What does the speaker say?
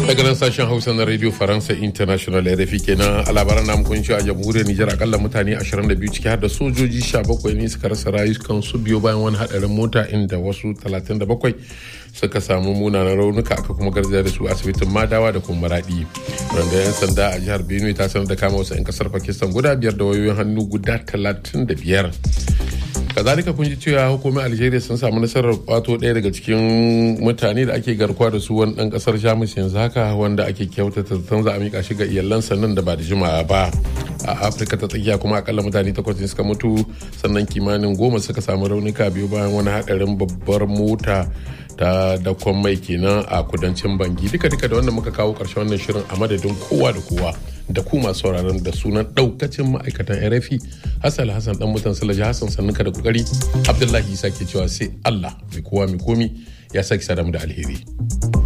daga nan sashen hausa na radio faransa international rfi kenan a labaran namu kun a jamhuriyar nijar akalla mutane 22 ciki har da sojoji 17 ne suka rasa rayukan su biyo bayan wani hadarin mota inda wasu 37 suka samu munanan raunuka aka kuma garzaya da su asibitin madawa da kuma maradi randa yan sanda a jihar benue ta sanar da kama wasu 'yan kasar pakistan guda biyar da wayoyin hannu guda 35 kazalika kun ji cewa hukumar algeria sun samu nasarar kwato ɗaya daga cikin mutane da ake garkuwa da su wani ɗan ƙasar jamus yanzu haka wanda ake kyautata zaton za a miƙa shi ga iyalansa nan da ba da jimawa ba a afirka ta tsakiya kuma akalla mutane takwas ne suka mutu sannan kimanin goma suka samu raunuka biyu bayan wani haɗarin babbar mota ta dakon mai kenan a kudancin bangi duka duka da wanda muka kawo ƙarshen wannan shirin a madadin kowa da kowa da ku masu sauraron da sunan daukacin ma'aikatan rfi hassan hassan dan mutan salaji hassan sannuka da kokari abdullahi isa ke cewa sai allah mai kowa mai komi ya sake sadamu da alheri